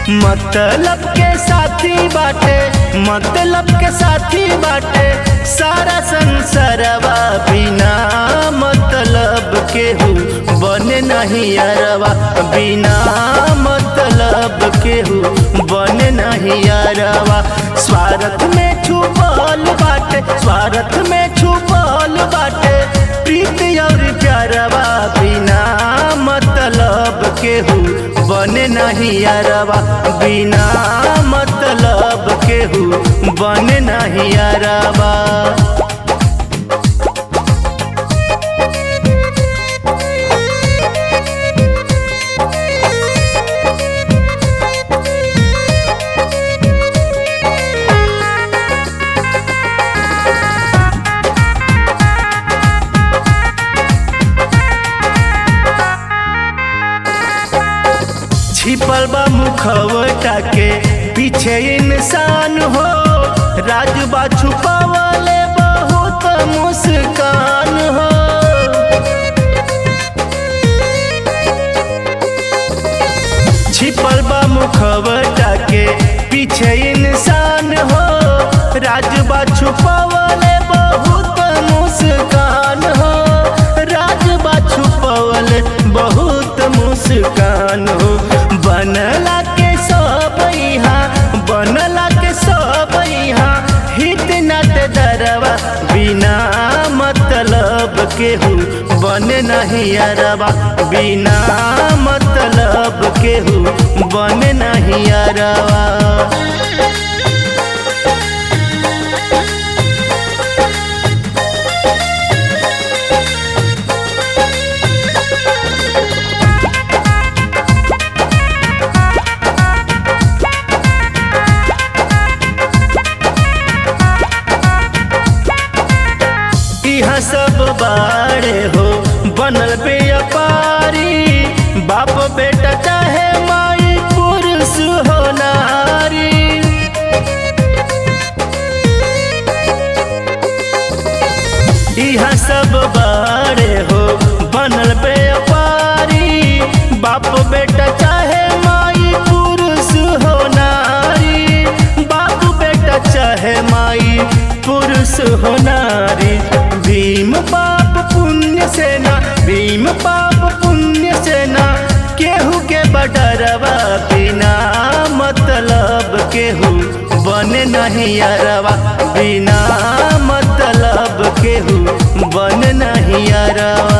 मतलब के साथी बाटे मतलब के साथी बाटे सारा संसारवा बिना मतलब के हु बने नहीं अरवा बिना मतलब के हु बने नहीं अरवा स्वार्थ में छुपल बाटे स्वार्थ में छुपल बाटे प्रीत और प्यारवा बिना मतलब के हु बने नहीं अरवा बिना मतलब के हु बने नहीं अरवा छिपल बा मुखवटा के पीछे इंसान हो राजबा छुपावले बहुत मुस्कान हो छिपल बा मुखवटा के पीछे इंसान हो राजबा छुपावले बहुत मुस्कान हो राजबा छुपावले बहुत मुस्कान हो बनला के सब यहाँ बनला के सब यहाँ हित नत दरवा बिना मतलब के हूँ बने नहीं अरवा बिना मतलब के हूँ बने नहीं अरवा यहाँ सब बाड़े हो बनल व्यापारी बाप बेटा चाहे माई पुरुष हो नारी यहाँ सब बाड़े हो बनल व्यापारी बाप बेटा चाहे माई पुरुष हो नारी बाप बेटा चाहे माई पुरुष हो नारी भीम पाप पुण्य सेना भीम पाप पुण्य सेना केहू के बडरवा बिना मतलब केहू बने नहीं अरवा बिना मतलब केहू बन नहीं अरवा